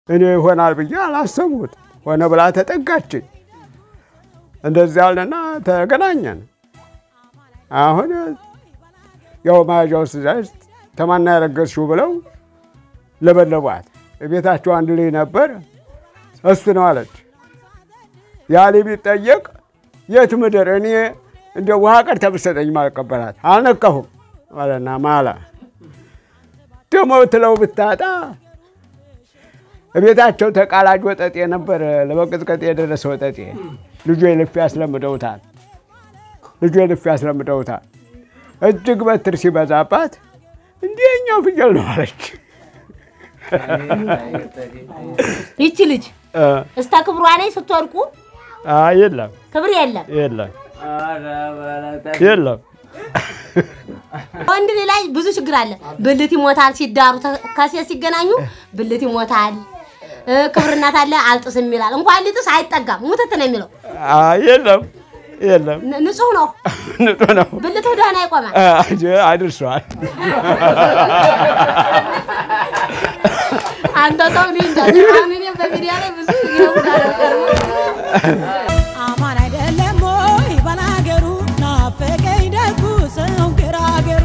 እኔ ይሆናል ብዬ አላሰቡት ሆነ ብላ ተጠጋችኝ። እንደዚያ አለና ተገናኘን። አሁን ያው መያዣው ስዛዝ ተማና ያረገዝሽው ብለው ለበለቧት። ቤታቸው አንድ ልጅ ነበር፣ እሱ ነው አለች። ያ ልጅ ቢጠየቅ የት ምድር እኔ እንደ ውሃ ቀድታ ብትሰጠኝ ማልቀበላት አልነካሁም አለና ማላ ደግሞ ትለው ብታጣ ቤታቸው ተቃላጅ ወጠጤ ነበር፣ ለመቀጥቀጥ የደረሰ ወጠጤ። ልጁ የልፍ ያስለምደውታል፣ ልጁ የልፍ ያስለምደውታል። እጅግ በትር ሲበዛባት እንዲህ የኛው ፍየል ነው አለች። ይቺ ልጅ እስተ ክብሯ ላይ ስትወርቁ አይ የለም ክብር የለም። የለም የለም ወንድ ልጅ ላይ ብዙ ችግር አለ። ብልት ይሞታል ሲዳሩ ተ- ከሴት ሲገናኙ ብልት ይሞታል። እ፣ ክብር እናት አለ አልጥስም ይላል። እንኳን ሊጥስ አይጠጋም ሙትት ነው የሚለው። አይ የለም የለም ን- ንጹህ ነው ንጹህ ነው ብልቱ ደህና ይቆማል። አ- አድርሷል። አንተ ሰው እኔ እንጃ። አሁን እኔ በሚዲያ ላይ ብዙ ይሆናል አማን አይደለም ወይ ባላገሩ ናፈቀኝ ደጉ ሰው ግራገሩ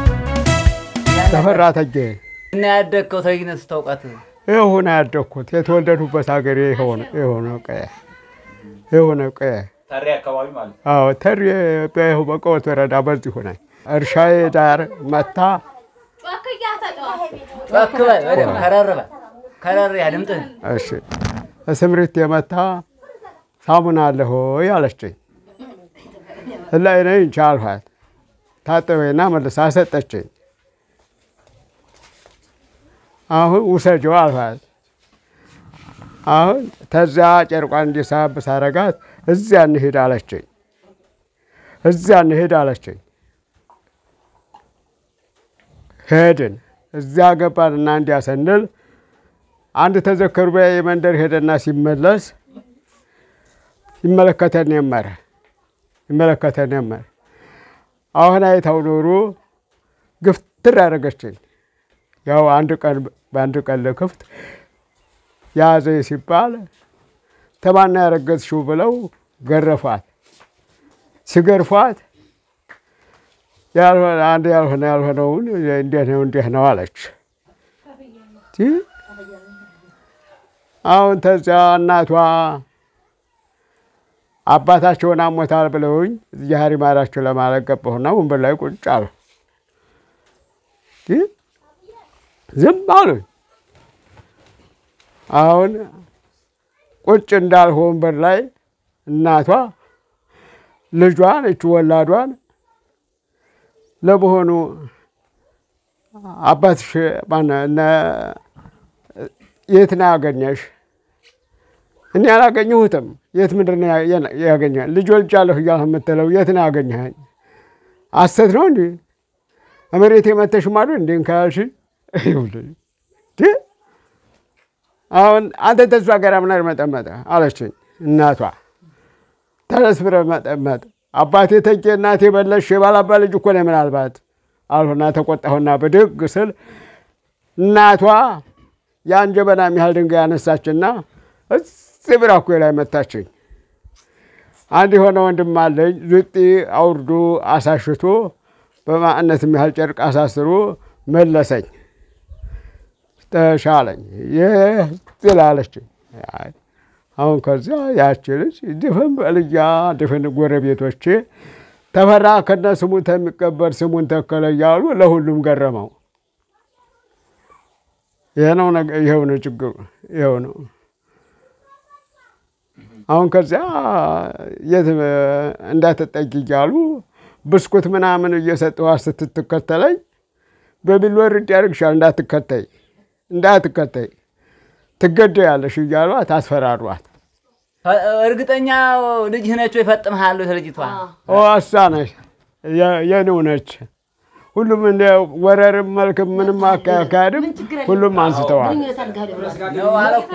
ተፈራ ተጌ እና ያደግከው ተይነት ስታውቃት ይኸው ነው ያደግኩት። የተወለዱበት ሀገር ይኸው ነው ይኸው ነው ቀየ ይኸው ነው ቀየ ታሪ አካባቢ ማለት ነው። አዎ ተሪ በይኸው በቀወት ወረዳ በዚህ ሆነ እርሻዬ ዳር መታ ጮክ በል በደምብ ከረር በል ከረር ያ ድምፅህን እሺ ስምሪት የመታ ሳሙና አለ ሆይ አለችኝ። ላይ ነኝ ቻልኋት። ታጠበና መልሳ ሰጠችኝ። አሁን ውሰጂው አልኋት። አሁን ተዚያ ጨርቋን እንዲሳብ ሳረጋት እዚያ እንሂድ አለችኝ። እዚያ እንሂድ አለችኝ። ሄድን። እዚያ ገባንና እንዲያ ስንል አንድ ተዘከሩ በያ የመንደር ሄደና ሲመለስ ይመለከተን ጀመረ ይመለከተን ጀመረ። አሁን አይታው ኖሮ ግፍትር ያደረገችኝ። ያው አንድ ቀን በአንድ ቀን ለክፍት ያዘኝ ሲባል ተማና ያረገዝሽው ብለው ገረፏት። ሲገርፏት ያልሆነ አንድ ያልሆነ ያልሆነውን እንዲህ ነው እንዲህ ነው አለች። ይህ አሁን ተዚያ እናቷ አባታቸውን አሞታል ብለውኝ ዛሬ ማራቸው ለማለት ገባሁና ወንበር ላይ ቁጭ አሉ። ይህ ዝም አሉኝ። አሁን ቁጭ እንዳልሁ ወንበር ላይ እናቷ ልጇን እች ወላዷን ለመሆኑ አባትሽ ማነው እነ የት ነው ያገኘሽ? እኔ አላገኘሁትም። የት ምንድን ነው ያ- ያገኘህ? ልጅ ወልጃለሁ እያልህ የምትለው የት ነው ያገኘኸኝ? ሐሰት ነው እንዲ መሬት የመተሽ ማዶ እንዲ ካልሽ አሁን አንተ ተሷ ጋር ምናር መጠመጠ አለችኝ እናቷ። ተነስ ብለህ መጠመጥ አባቴ ተጌ እናቴ በለሽ የባላባ ልጅ እኮ ነው ምናልባት አልሆና ተቆጣሁና ብድግ ስል እናቷ ያን ጀበና የሚያህል ድንጋይ ያነሳችና እዚህ ብራኩ ላይ መታችኝ። አንድ የሆነ ወንድም አለኝ ዙጢ አውርዶ አሳሽቶ በማዕነት የሚያህል ጨርቅ አሳስሮ መለሰኝ። ተሻለኝ ይህ ስላለችኝ አይ፣ አሁን ከዚያ ያቺ ልጅ ድፍን በልያ ድፍን ጎረቤቶቼ ተፈራ ከነ ስሙ ተሚቀበር ስሙን ተከለ እያሉ ለሁሉም ገረመው። ይሄ ነው ነገ ይኸው ነው ችግሩ፣ ይኸው ነው። አሁን ከዚያ የት እንዳትጠጊ እያሉ ብስኩት ምናምን እየሰጠኋት ስትትከተለኝ በቢሎ ርድ ያደርግሻል እንዳትከተይ እንዳትከተይ ትገደያለሽ እያሏት አስፈራሯት። እርግጠኛ ልጅህ ነች ወይ? ፈጥምሃለሁ ልጅቷ እሷ ነች የኔው ነች። ሁሉም እንደ ወረርም መልክም ምንም አካሄድም ሁሉም አንስተዋል። ነው አለ እኮ።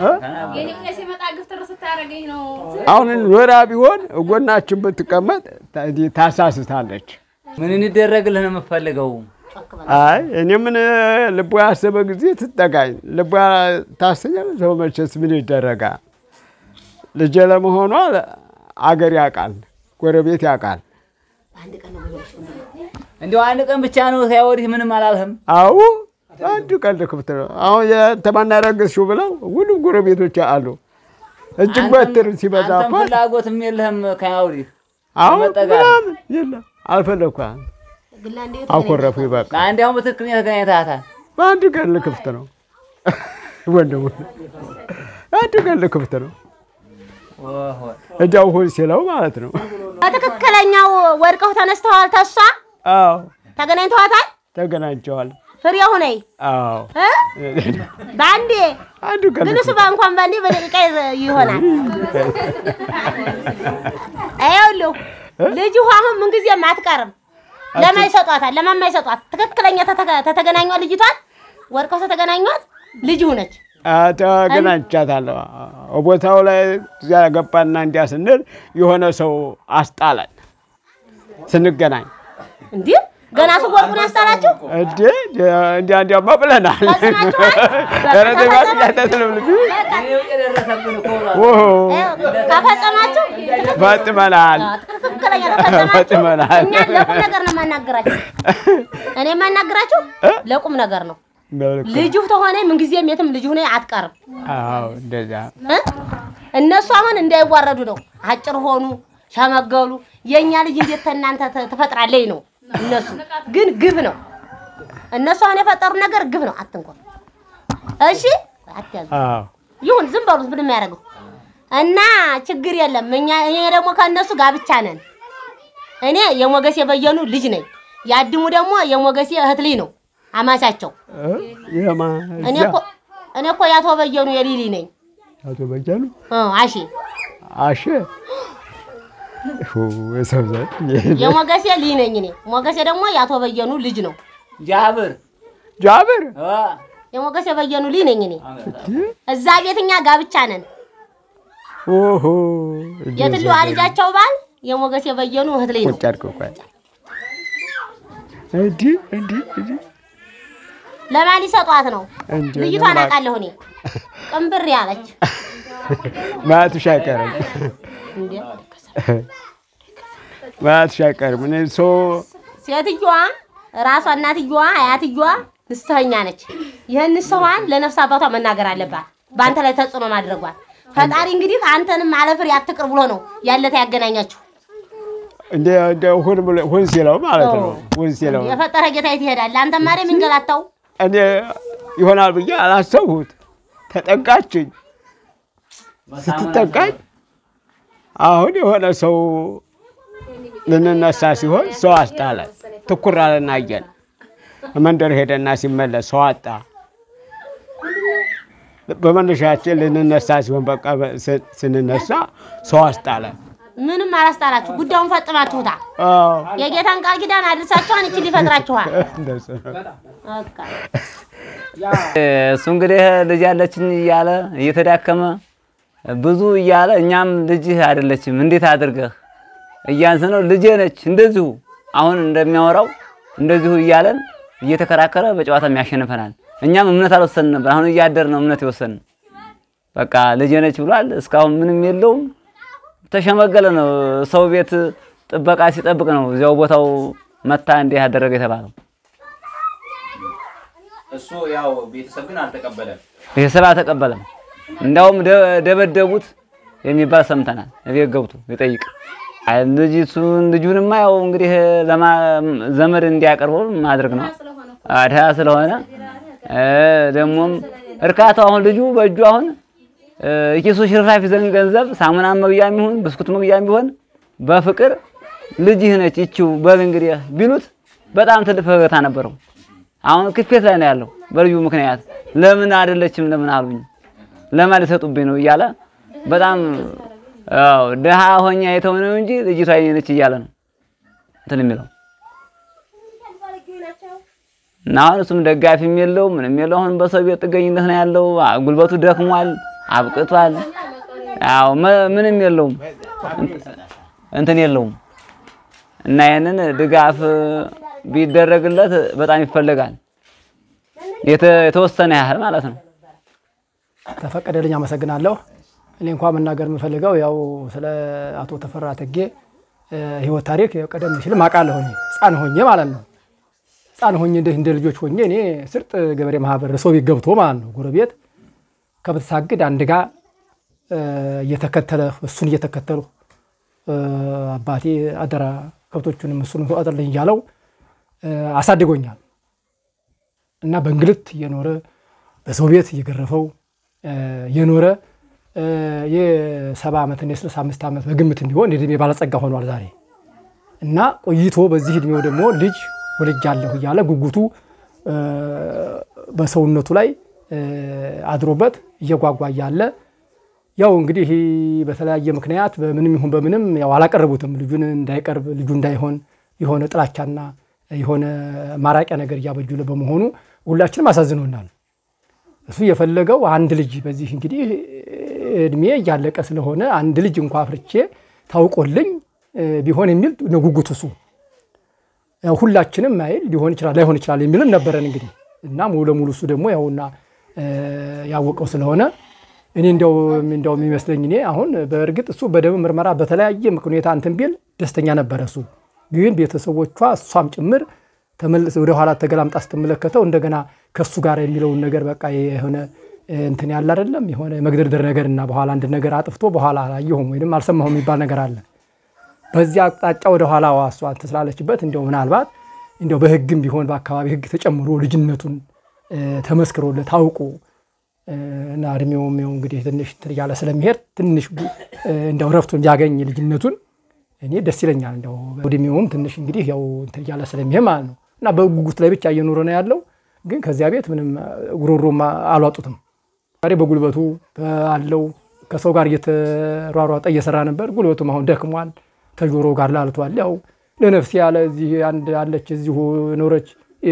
አሁን ኖራ ቢሆን ጎናችን ብትቀመጥ ታሳስታለች። ምን እንደረግልህ ነው የምፈልገው? ጮክ በል። አይ እኔ ምን ልቧ ያሰበ ጊዜ ትጠጋኝ። ልቧ ታሰኛል። ሰው መቼስ ምን ይደረጋል? ልጄ ለመሆኗ አገር ያውቃል፣ ጎረቤት ያውቃል። በአንድ ቀን ነው ብለሽ እንዲያው አንድ ቀን ብቻ ነው ከዚያ ወዲህ ምንም አላልህም። አዎ አንድ ቀልድ ክፍት ነው። አሁን የተማና ረገዝሽው ብለው ሁሉም ጎረቤቶች አሉ። እጅግ በትር አንተም ሲበዛባት ፍላጎትም የለህም ከዚያ ወዲህ አሁን መጠጋት። ምናምን የለም አልፈለግኳት። ግላ እንዴት አኮረፉ ይበቃ። አንድ አሁን በትክክል ተገናኝተሃታል። በአንድ ቀን ክፍት ነው ወንድሙ፣ አንድ ቀን ክፍት ነው። ኦሆ። እጃው ሁን ሲለው ማለት ነው። በትክክለኛው ወድቀው ተነስተዋል። ተሷ አዎ ተገናኝተዋታል። ተገናኝተዋል። ፍሬው ነይ አዎ እ በአንዴ አንድ ቀን ግን እሱ እንኳን በአንዴ በደቂቃ ይሆናል። ይኸውልህ ልጅ ውሃ አሁን ምንጊዜም አትቀርም። ለማን ይሰጧታል? ለማን ይሰጧት? ትክክለኛ ተተ- ተተገናኟት ልጅቷን ወድቀው ተተገናኟት ልጅ ነች። ተገናኝቻታለሁ። ቦታው ላይ እዚያ ገባና እንዲያ ስንል የሆነ ሰው አስጣለን ስንገናኝ እንዲህ ገና ስወርቁን ያስጣላችሁ እንዴ እንዲያ እንዲያማ ብለናል። ፈጽማችኋል? ኧረ ተይ እባክሽ አታስለምልኝ። ይኸው የደረሰብን እኮ ብሏል። ኦሆ ይኸው ከፈጸማችሁ ፈጥመናል። ትክክለኛ ተፈጸማችሁ። ፈጽመናል። እኛ ለቁም ነገር ነው የማናግራችሁ። እኔ የማናግራችሁ ለቁም ነገር ነው። መልካም። ልጁ ተሆነ ምንጊዜም የትም ልጁ ሆነ አትቀርም። አዎ እንደዚያ እ? እነሱ አሁን እንዳይዋረዱ ነው። አጭር ሆኑ ሸመገሉ። የእኛ ልጅ እንዴት ከእናንተ ተ- ትፈጥራለች ነው። እነሱ ግን ግብ ነው። እነሱ አሁን የፈጠሩ ነገር ግብ ነው። አትንኮ እሺ፣ አትያዙ። አዎ ይሁን ዝም በሉት። ምን የሚያደርገው እና ችግር የለም። እኛ እኔ ደግሞ ከእነሱ ጋብቻ ነን። እኔ የሞገሴ በየኑ ልጅ ነኝ። ያድሙ ደግሞ የሞገሴ እህት ልጅ ነው አማቻቸው። እ? የማ እኔ እዚያ እኮ እኔ እኮ የአቶ በየኑ የሊሊ ነኝ። አቶ በጃሉ እ አሺ አሸ ሁ የሰው ዘር የሞገሴ ልጅ ነኝ እኔ። ሞገሴ ደግሞ የአቶ በየኑ ልጅ ነው። ጃብር ጃብር አ፣ የሞገሴ በየኑ ልጅ ነኝ እኔ። እዛ ቤት እኛ ጋብቻ ነን። ኦሆ የትልዋ ልጃቸው ባል የሞገሴ በየኑ እህት ልጅ ነው። ቁጭ አድርገው ቆይ እንዲህ እንዲህ እንዲህ ለማን ሊሰጧት ነው? እንጂ ልጅቷን ለማ- አውቃለሁ እኔ። ቅንብር ያለች ማለትሽ አይቀርም እንዴ ማለትሽ አይቀርም። እኔ ሰው ሴትዮዋ ራሷ እናትየዋ አያትየዋ ንስሐኛ ነች። ይህን ንስሐዋን ለነፍስ አባቷ መናገር አለባት፣ በአንተ ላይ ተጽዕኖ ማድረጓል። ፈጣሪ እንግዲህ አንተንም አለፍሬ አትቅር ብሎ ነው ያለታ ያገናኛችሁ። እንደ እንደ ሁን ብሎ ሁን ሲለው ማለት ነው። ሁን ሲለው የፈጠረ ጌታ የት ይሄዳል? አንተ ማሪ የሚንገላታው እኔ ይሆናል ብዬ አላሰብሁት። ተጠቃችኝ። ስትጠቃኝ አሁን የሆነ ሰው ልንነሳ ሲሆን ሰው አስጣለን። ትኩር አለና አየን። መንደር ሄደና ሲመለስ ሰው አጣ። በመነሻችን ልንነሳ ሲሆን በቃ ስ- ስንነሳ ሰው አስጣለን። ምንም አላስጣላችሁ፣ ጉዳዩን ፈጽማችሁታ። አዎ፣ የጌታን ቃል ኪዳን አድርሳችኋን እቺ ሊፈጥራችኋል። እንደሱ ነው። በቃ እሱ እንግዲህ ልጅ ያለችኝ እያለ እየተዳከመ ብዙ እያለ እኛም ልጅህ አይደለችም እንዴት አድርገህ እያንስ ነው ልጄ ነች እንደዚሁ አሁን እንደሚያወራው እንደዚሁ እያለን እየተከራከረ በጨዋታም ያሸንፈናል። እኛም እምነት አልወሰንን ነበር። አሁን እያደር ነው እምነት የወሰንን። በቃ ልጄ ነች ብሏል። እስካሁን ምንም የለውም። ተሸመገለ ነው። ሰው ቤት ጥበቃ ሲጠብቅ ነው እዚያው ቦታው መታ እንዲህ ያደረገ የተባለው። እሱ ያው ቤተሰብ ግን አልተቀበለም። ቤተሰብ አልተቀበለም። እንዳውም ደ- ደበደቡት የሚባል ሰምተናል። እቤት ገብቶ ይጠይቅ አይ ልጅቱን ልጁንማ ያው እንግዲህ ለማ ዘመድ እንዲያቀርበው ማድረግ ነው። አድሃ ስለሆነ እ ደግሞም እርካታው አሁን ልጁ በእጁ አሁን እ ኪሱ ሽርፍራፊ ዘንድ ገንዘብ ሳሙና መግዣም ይሁን ብስኩት መግዣም ቢሆን በፍቅር ልጅህ ነች ይቺው በል እንግዲህ ቢሉት በጣም ትልቅ ፈገግታ ነበረው። አሁን ክፌት ላይ ነው ያለው በልጁ ምክንያት። ለምን አይደለችም ለምን አሉኝ ለማን ሊሰጡብኝ ነው እያለ በጣም አዎ ደሃ ሆኛ የተው ነው እንጂ ልጅቷ የኔ ነች እያለ ነው እንትን የሚለው እና አሁን እሱም ደጋፊም የለው ምንም የለው። አሁን በሰው ቤት ጥገኝነት ነው ያለው። አ- ጉልበቱ ደክሟል፣ አብቅቷል። ያው መ- ምንም የለውም እንትን የለውም እና ይሄንን ድጋፍ ቢደረግለት በጣም ይፈለጋል። የተ- የተወሰነ ያህል ማለት ነው። ተፈቀደልኝ አመሰግናለሁ። እኔ እንኳ መናገር የምፈልገው ያው ስለ አቶ ተፈራ ተጌ እ፣ ህይወት ታሪክ ያው ቀደም ሲልም አውቃለሁ እኔ ህፃን ሆኜ ማለት ነው። ህፃን ሆኜ እንደ እንደ ልጆች ሆኜ እኔ ስርጥ ገበሬ ማህበር ሰው ቤት ገብቶ ማለት ነው ጎረቤት ከብት ሳግድ አንድ ጋ እ፣ እየተከተለ እሱን እየተከተሉ እ፣ አባቴ አደራ ከብቶቹንም እሱን ተቆጣጠርልኝ እያለው እ፣ አሳድጎኛል እና በእንግልት እየኖረ በሰው ቤት እየገረፈው እ፣ የኖረ እ፣ የሰባ ዓመት እና የስልሳ አምስት ዓመት በግምት እንዲሆን የዕድሜ ባለጸጋ ሆኗል ዛሬ እና ቆይቶ በዚህ እድሜው ደግሞ ልጅ ወልጃለሁ እያለ ጉጉቱ እ፣ በሰውነቱ ላይ እ፣ አድሮበት እየጓጓ እያለ ያው እንግዲህ በተለያየ ምክንያት በምንም ይሁን በምንም ያው አላቀረቡትም። ልጁን እንዳይቀርብ ልጁ እንዳይሆን የሆነ ጥላቻና የሆነ ማራቂያ ነገር እያበጁለ በመሆኑ ሁላችንም አሳዝኖናል። እሱ የፈለገው አንድ ልጅ በዚህ እንግዲህ እድሜ እያለቀ ስለሆነ አንድ ልጅ እንኳ አፍርቼ ታውቆልኝ እ፣ ቢሆን የሚል ነው ጉጉቱ እሱ ያው ሁላችንም ማይል ሊሆን ይችላል ላይሆን ይችላል የሚልም ነበረን እንግዲህ እና ሙሉ ለሙሉ እሱ ደግሞ ያውና እ፣ ያወቀው ስለሆነ እኔ እንዲያው እንዲያው የሚመስለኝ እኔ አሁን በእርግጥ እሱ በደም ምርመራ በተለያየ ሁኔታ እንትን ቢል ደስተኛ ነበረ እሱ ግን ቤተሰቦቿ እሷም ጭምር ተመልስ ወደ ኋላ ተገላምጣ ስትመለከተው እንደገና ከእሱ ጋር የሚለውን ነገር በቃ የሆነ እንትን ያለ አይደለም የሆነ መግደርደር ነገር እና በኋላ አንድ ነገር አጥፍቶ በኋላ አላየሁም ወይም አልሰማሁም የሚባል ነገር አለ። በዚህ አቅጣጫ ወደ ኋላ እሷ እንትን ስላለችበት እንዲያው ምናልባት እንዲያው በሕግም ቢሆን በአካባቢ ሕግ ተጨምሮ ልጅነቱን እ፣ ተመስክሮለት ታውቆ እ፣ እና እድሜውም ያው እንግዲህ ትንሽ እንትን እያለ ስለሚሄድ ትንሽ እ፣ እንዲያው ረፍቱን ቢያገኝ ልጅነቱን እኔ ደስ ይለኛል። እንዲያው እድሜውም ትንሽ እንግዲህ ያው እንትን እያለ ስለሚሄድ ማለት ነው እና በጉጉት ላይ ብቻ እየኖረ ነው ያለው። ግን ከዚያ ቤት ምንም ጉሮሮም አሏጡትም። ዛሬ በጉልበቱ አለው ከሰው ጋር እየተሯሯጠ እየሰራ ነበር። ጉልበቱም አሁን ደክሟል፣ ከጆሮ ጋር ላልቷል። ያው ለነፍሴ ያለ እዚህ አንድ አለች እዚሁ ኖረች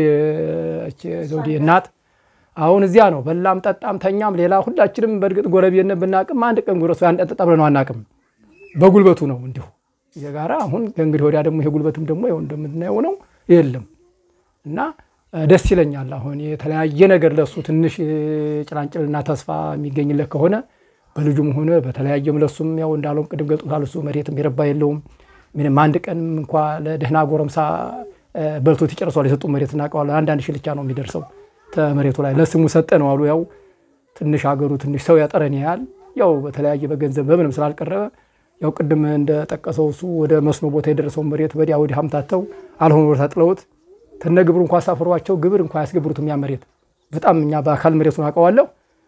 ይህች ዘውዴ እናት አሁን እዚያ ነው በላም ጠጣም ተኛም። ሌላ ሁላችንም በእርግጥ ጎረቤት ብናቅም አንድ ቀን ጉረሱ አንድ ጠጣ ብለን አናቅም። በጉልበቱ ነው እንዲሁ የጋራ አሁን ከእንግዲህ ወዲያ ደግሞ ይሄ ጉልበትም ደግሞ ይኸው እንደምናየው ነው የለም እና እ፣ ደስ ይለኛል። አሁን የተለያየ ነገር ለሱ ትንሽ እ፣ ጭላንጭልና ተስፋ የሚገኝለት ከሆነ በልጁም ሆነ በተለያየም ለሱም ያው እንዳለውም ቅድም ገልጦታል። እሱ መሬትም የረባ የለውም ምንም አንድ ቀንም እንኳ ለደህና ጎረምሳ እ፣ በልቶት ይጨርሷል። የሰጡ መሬት እናውቀዋለን። አንዳንድ ሺህ ብቻ ነው የሚደርሰው ተመሬቱ ላይ ለስሙ ሰጠ ነው አሉ። ያው ትንሽ ሀገሩ ትንሽ ሰው ያጠረን ያህል ያው በተለያየ በገንዘብ በምንም ስላልቀረበ ያው ቅድም እንደጠቀሰው እሱ ወደ መስኖ ቦታ የደረሰውን መሬት ወዲያ ወዲህ ሀምታተው አልሆነ ቦታ ጥለውት ተነ ግብሩ እንኳ አሳፍሯቸው ግብር እንኳ ያስገብሩትም ያ መሬት በጣም እኛ በአካል መሬቱን አውቀዋለሁ።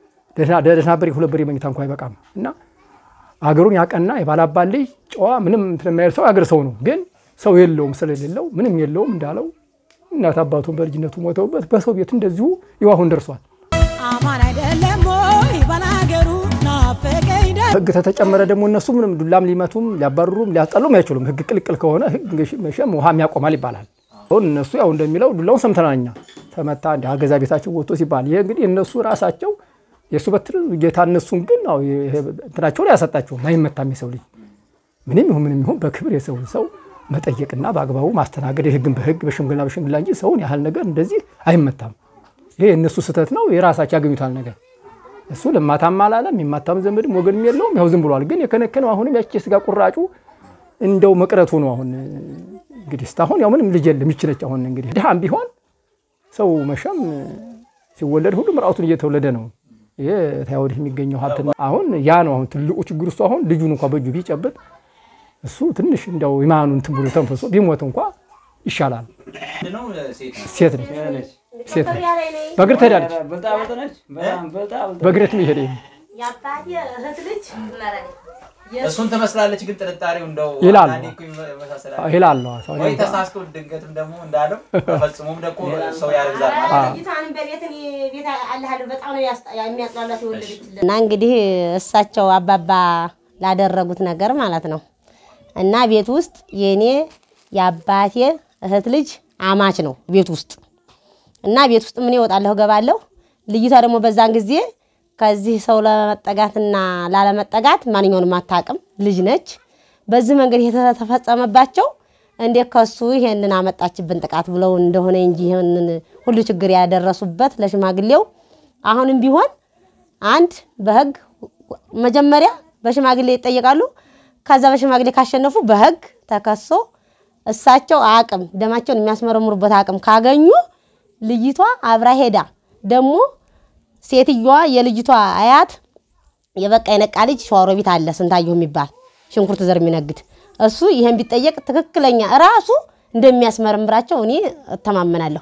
ደህና በሬ ሁለት በሬ መኝታ እንኳ አይበቃም እና አገሩን ያቀና የባላባል ልጅ ጨዋ ምንም እንትን የማይል ሰው አገር ሰው ነው። ግን ሰው የለውም ስለሌለው ምንም የለውም እንዳለው እናት አባቱን በልጅነቱ ሞተውበት በሰው ቤት እንደዚሁ ይዋሁን ደርሷል። አማን አይደለም ወይ ባላገሩ ናፈቀኝ ደ ህግ ተተጨመረ ደግሞ እነሱ ምንም ዱላም ሊመቱም ሊያባርሩም ሊያስጠሉም አይችሉም። ህግ ቅልቅል ከሆነ ህግ መቼም ውሃም ያቆማል ይባላል። አሁን እነሱ ያው እንደሚለው ዱላውን ሰምተናል እኛ ተመታ እንደ አገዛ ቤታቸው ወጥቶ ሲባል ይሄ እንግዲህ እነሱ ራሳቸው የእሱ በትር ጌታ እነሱን ግን ያው ይሄ እንትናቸውን አያሰጣቸውም። አይመታም የሰው ልጅ ምንም ይሁን ምንም ይሁን በክብር የሰውን ሰው መጠየቅና በአግባቡ ማስተናገድ የህግን በህግ በሽምግልና በሽምግልና እንጂ ሰውን ያህል ነገር እንደዚህ አይመታም። ይሄ የእነሱ ስህተት ነው። የራሳቸው ያገኙታል ነገር እሱ ልማታም አላለም የሚማታም ዘመድም ወገንም የለውም። ያው ዝም ብሏል። ግን የከነከነው አሁንም ያቺ የስጋ ቁራጩ እንደው መቅረቱ ነው። አሁን እንግዲህ እስካሁን ያው ምንም ልጅ የለም ይችለች አሁን እንግዲህ ድሃም ቢሆን ሰው መቼም ሲወለድ ሁሉም ራሱን እየተወለደ ነው። ይሄ ታያወዲህ የሚገኘው ሀብት ነው። አሁን ያ ነው አሁን ትልቁ ችግር እሱ አሁን ልጁን እንኳ በእጁ ቢጨብጥ እሱ ትንሽ እንደው ኢማኑን እንትን ብሎ ተንፈሶ ቢሞት እንኳ ይሻላል። ምንድነው ሴት ነው? ሴት ነች ሴት ነች። በእግር ትሄዳለች። በእግር የሚሄድ የአባቴ እህት ልጅ እሱን ትመስላለች፣ ግን ጥርጣሬው እንደው ይላሉ። አንዳንዴ እኮ ይመሳሰላል። ይላል ወይ ተሳስቶ ድንገትም ደግሞ እንዳለው ተፈጽሞም ደግሞ ሰው ያርግዛል ማለት ነው። ልጅቷንም በቤት እኔ ቤት አለሃለሁ በጣም ነው ያስጣ- የሚያጥላላት የወለደችልን እና እንግዲህ እሳቸው አባባ ላደረጉት ነገር ማለት ነው እና ቤት ውስጥ የእኔ የአባቴ እህት ልጅ አማች ነው ቤት ውስጥ እና ቤት ውስጥ ምን እወጣለሁ ገባለሁ። ልጅቷ ደግሞ በዛን ጊዜ ከዚህ ሰው ለመጠጋትና ላለመጠጋት ማንኛውንም አታውቅም ልጅ ነች። በዚህ መንገድ የተፈጸመባቸው እንዴት ከሱ ይሄንን አመጣችብን ጥቃት ብለው እንደሆነ እንጂ ይሄንን ሁሉ ችግር ያደረሱበት ለሽማግሌው አሁንም ቢሆን አንድ በህግ መጀመሪያ በሽማግሌ ይጠየቃሉ። ከዛ በሽማግሌ ካሸነፉ በህግ ተከሶ እሳቸው አቅም ደማቸውን የሚያስመረምሩበት አቅም ካገኙ ልጅቷ አብራ ሄዳ ደግሞ ሴትዮዋ የልጅቷ አያት የበቃ የነቃ ልጅ ሸዋሮቢት አለ ስንታየሁ የሚባል ሽንኩርት ዘር የሚነግድ እሱ ይህን ቢጠየቅ ትክክለኛ ራሱ እንደሚያስመረምራቸው እኔ እተማመናለሁ።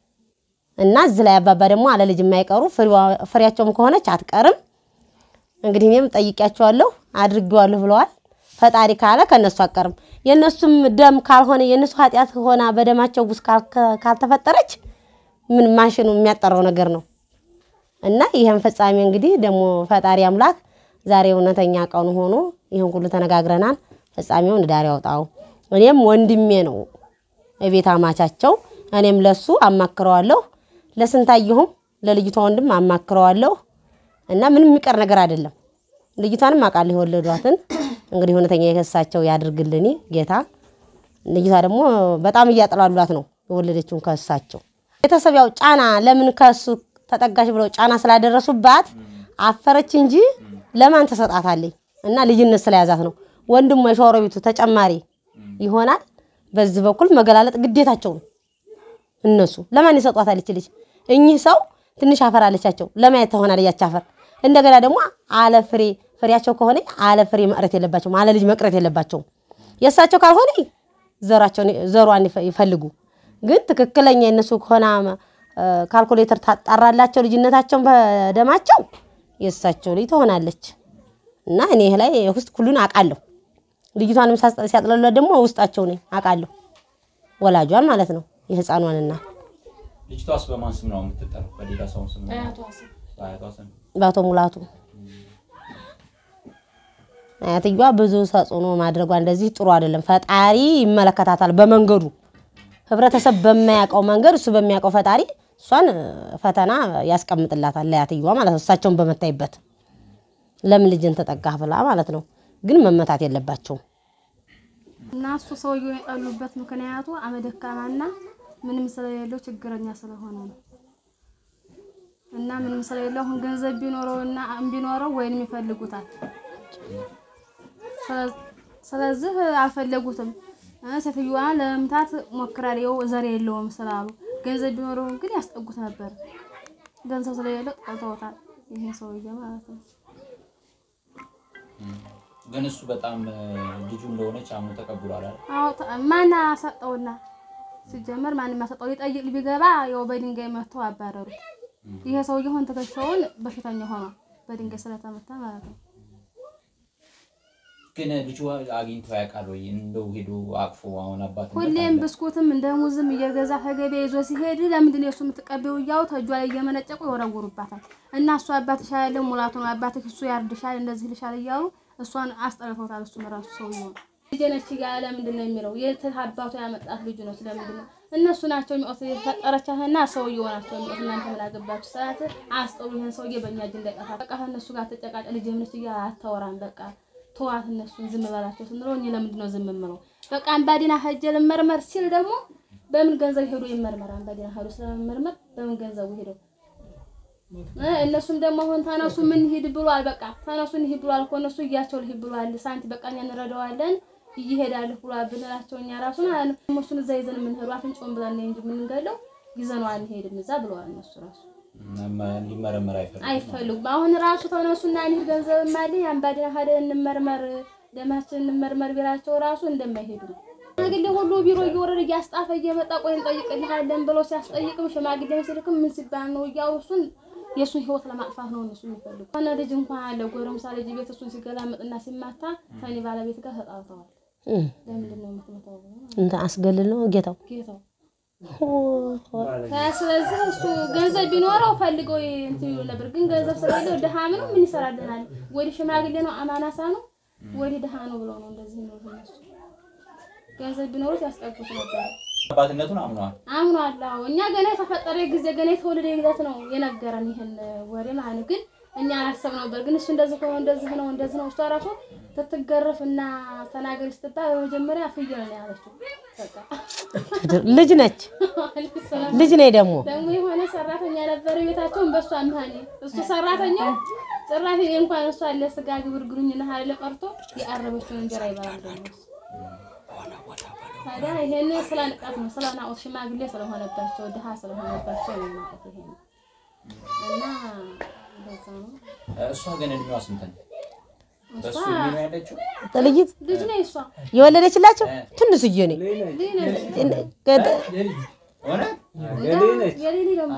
እና እዚህ ላይ አባባ ደግሞ አለ ልጅ የማይቀሩ ፍሬያቸውም ከሆነች አትቀርም። እንግዲህ እኔም ጠይቂያቸዋለሁ አድርጌዋለሁ ብለዋል። ፈጣሪ ካለ ከእነሱ አትቀርም። የእነሱም ደም ካልሆነ የእነሱ ኃጢአት ሆና በደማቸው ውስጥ ካል- ካልተፈጠረች ምን ማሽኑ የሚያጠራው ነገር ነው። እና ይህን ፍጻሜ እንግዲህ ደግሞ ፈጣሪ አምላክ ዛሬ እውነተኛ ቀኑ ሆኖ ይህን ሁሉ ተነጋግረናል። ፍጻሜውን ዳር ያውጣው። እኔም ወንድሜ ነው እቤት አማቻቸው። እኔም ለሱ አማክረዋለሁ፣ ለስንታየሁም ለልጅቷ ወንድም አማክረዋለሁ። እና ምንም የሚቀር ነገር አይደለም። ልጅቷንም አውቃለሁ የወለዷትን። እንግዲህ እውነተኛ የከሳቸው ያድርግልኝ ጌታ። ልጅቷ ደግሞ በጣም እያጠላሏት ነው የወለደችውን ከሳቸው ቤተሰብ ያው ጫና ለምን ከሱ ተጠጋሽ ብለው ጫና ስላደረሱባት አፈረች እንጂ ለማን ተሰጣታለች? እና ልጅነት ስለያዛት ነው። ወንድሟ የሸዋሮ ቤቱ ተጨማሪ ይሆናል። በዚህ በኩል መገላለጥ ግዴታቸው ነው። እነሱ ለማን ይሰጧታል? ይች ልጅ እኚህ ሰው ትንሽ አፈር አለቻቸው ለማየት ትሆናለች ያች አፈር። እንደገና ደግሞ አለ ፍሬ ፍሬያቸው ከሆነ አለ ፍሬ መቅረት የለባቸውም፣ አለ ልጅ መቅረት የለባቸውም። የእሳቸው ካልሆነ ዘሯቸውን ዘሯን ይፈ- ይፈልጉ። ግን ትክክለኛ የእነሱ ከሆነ ካልኩሌተር ታጣራላቸው ልጅነታቸውን በደማቸው የእሳቸው ልጅ ትሆናለች። እና እኔ ይህ ላይ ውስጥ ሁሉን አውቃለሁ። ልጅቷንም ሳስ- ሲያጥለሏት ደግሞ ውስጣቸው ነኝ አውቃለሁ። ወላጇን ማለት ነው የህፃኗንና ልጅቷስ በማን ስም ነው የምትጠራው? በሌላ ሰው ስም ነው? በአያቷ ስም። በአቶ ሙላቱ አያትየዋ ብዙ ተጽዕኖ ማድረጓ እንደዚህ ጥሩ አይደለም። ፈጣሪ ይመለከታታል በመንገዱ ህብረተሰብ በማያውቀው መንገድ እሱ በሚያውቀው ፈጣሪ እሷን ፈተና ያስቀምጥላታል ለአያትየዋ ማለት ነው። እሳቸውን በመታይበት ለምን ልጅን ተጠጋህ ብላ ማለት ነው። ግን መመታት የለባቸውም። እና እሱ ሰውየው የጠሉበት ምክንያቱ አመደካማና ምንም ስለሌለው ችግረኛ ስለሆነ ነው። እና ምንም ስለሌለው አሁን ገንዘብ ቢኖረውና ቢኖረው ወይንም ይፈልጉታል። ስለ- ስለዚህ አልፈለጉትም። እ ሴትዮዋን ለመምታት ሞክራል። ይኸው ዘር የለውም ስላሉ ገንዘብ ቢኖረው ግን ያስጠጉት ነበር። ገንዘብ ስለሌለው ጠልተውታል። ይሄ ሰውዬ ማለት ነው። ግን እሱ በጣም እ፣ ልጁ እንደሆነች አምኖ ተቀብሏል አይደል? አዎ ተ- ማን አሰጠውና ሲጀመር ማንም ያሰጠው ሊጠይቅ ቢገባ ያው በድንጋይ መተው አባረሩት። ይሄ ሰውዬ አሁን ትከሻውን በሽተኛ ሆኗል በድንጋይ ስለተመታ ማለት ነው። ግን ልጁ አግኝቶ ያውቃል ወይ? እንደው ሄዶ አቅፎ አሁን አባት ሁሌም ብስኩትም እንደ ሙዝም እየገዛ ከገበያ ይዞ ሲሄድ ለምንድን ነው እሱ የምትቀበው እያሉ ተጇ ላይ እየመነጨቁ ይወረውሩባታል። እና እሱ አባትሽ ያለው ሙላቱ ነው አባትሽ እሱ ያርድሻል እንደዚህ ልሻል እያሉ እሷን አስጠልፈውታል። እሱም ራሱ ሰውዬው ልጄ ነች እያለ ለምንድን ነው የሚለው? የት አባቱ ያመጣት ልጁ ነው ስለምንድን ነው እነሱ ናቸው የሚወት የፈጠረቻትና ሰውዬው ናቸው የሚወት እናንተ ምን አገባችሁ? ሰዓት አስጠሉ ይህን ሰውዬ በእኛ እጅ እንዳይጠፋ በቃ ከእነሱ ጋር ተጨቃጨ ልጄ ነች እያለ አታወራም በቃ ተዋት እነሱን ዝም በላቸው ስንለው እኔ ለምንድን ነው ዝም የምለው? በቃ አምባዲና ሄጄ ልመርመር ሲል ደግሞ በምን ገንዘብ ሄዶ ይመርመር? አምባዲና ሄዶ ስለመመርመር በምን ገንዘቡ ሄዶ እ እነሱም ደግሞ አሁን ተነሱ ምን ሂድ ብሏል። በቃ ተነሱ እንሂድ ብሏል እኮ እነሱ እያቸው ልሂድ ብሏል። ሳንቲ በቃ እኛ እንረዳዋለን እየሄዳለሁ ብሏል ብንላቸው እኛ ራሱ ማለት ነው እሱን እዛ ይዘን የምንሄዱ አፍንጮን ብለን ነው እንጂ የምንገለው ይዘነው አንሄድም እዛ ብለዋል እነሱ ራሱ ሊመረመር አይፈልግም። አይፈልጉም። አሁን ራሱ ተነሱና እንሂድ ገንዘብ ማለኝ አምባዲና ሄደን እንመርመር ደማችን እንመርመር ቢላቸው ራሱ እንደማይሄዱ ነው። ሽማግሌ ሁሉ ቢሮ እየወረደ እያስጣፈ እየመጣ ቆይ እንጠይቅልሃለን ብሎ ሲያስጠይቅም ሽማግሌ ሲልክም ምን ሲባል ነው እያሉ እሱን የእሱን ህይወት ለማጥፋት ነው እነሱ የሚፈልጉ። ሆነ ልጅ እንኳን አለ ጎረምሳ ልጅ ቤት እሱን ሲገላመጥና ሲማታ ከኔ ባለቤት ጋር ተጣልተዋል። ለምንድን ነው የምትመታው ብሎ ማለት ነው እንትን አስገልል ነው ጌታው ጌታው ስለዚህ እሱ ገንዘብ ቢኖረው ፈልገው እንትን ይሉ ነበር። ግን ገንዘብ ስለሌለው ድሃ ነው ምን ይሰራልናል? ወዲህ ሽማግሌ ነው አማናሳ ነው ወዲህ ድሃ ነው ብለው ነው እንደዚህ ነው እነሱ። ገንዘብ ቢኖሩት ያስጠጉት ነበር። አባትነቱን አምነዋል። አምኗል። አዎ እኛ ገና የተፈጠረ ጊዜ ገና የተወለደ ጊዜት ነው የነገረን ይህን ወሬ ማለት ነው። ግን እኛ አላሰብ ነበር። ግን እሱ እንደዚህ ነው እንደዚህ ነው እንደዚህ ነው እሷ ራሱ ስትገረፍ እና ተናገሪ ስትባል በመጀመሪያ ፍየል ነው ያለችው። በቃ ልጅ ነች ልጅ ነኝ ደግሞ ደግሞ የሆነ ሰራተኛ ነበረ ቤታቸውን በእሷ አምሃኔ እሱ ሰራተኛው ጭራሽ እኔ እንኳን እሷ ለስጋ ግብር ግሩኝና ሀይለ ቀርቶ የአረበችውን እንጀራ ይበላል ደግሞ እሱ። ታዲያ ይሄን ስለ ንቀት ነው ስለ ናቁት ሽማግሌ ስለሆነባቸው ድሃ ስለሆነባቸው ነው ማለት ይሄ ነው እና እንደዛ ነው። እሷ ግን እድሜዋ ስንት ነው? በሱ እሷ እድሜ ነው ያለችው? ልጅት ልጅ ነው እሷ የወለደችላቸው ትንሽዬ ነኝ ልጅ ነች እውነት? የሌሊ ደግሞ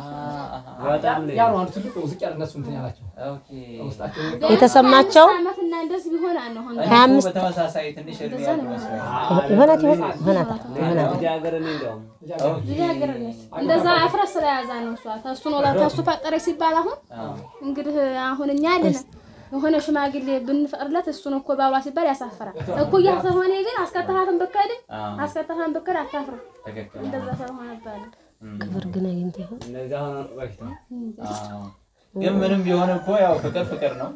በጣም ልጅ ያ ነው አንዱ ትልቁ ዝቅ ያለ እነሱ እንትን ያላቸው ኦኬ። ውስጣቸው የተሰማቸው አምስት ዓመትና እንደዚህ ቢሆን አለ አሁን እኔ ሀያ እኮ አምስት በተመሳሳይ ትንሽ እድሜ ያለው መስሎኝ። ይሆናት ይሆን ይሆናት ይሆናት ልጃገረድ ነኝ እንደውም ልጃገረድ ነች። እንደዛ አፍረስ ስለያዛ ነው እሷ ተሱ ነው ተሱ ፈጠረች ሲባል አሁን እንግዲህ አሁን እኛ ያለን የሆነ ሽማግሌ ብንፈቅድለት እሱን እኮ ባሏ ሲባል ያሳፍራል። እኩያ ስለሆነ ግን አስከተሃትን ብከድ አዎ፣ አስከተሃትን ብከድ አታፍርም። ትክክል። እንደዛ ስለሆነ ባለ ክብር ግን አግኝተ ይሆን እነዚህ አሁን በፊት ነው አዎ። ግን ምንም ቢሆን እኮ ያው ፍቅር ፍቅር ነው።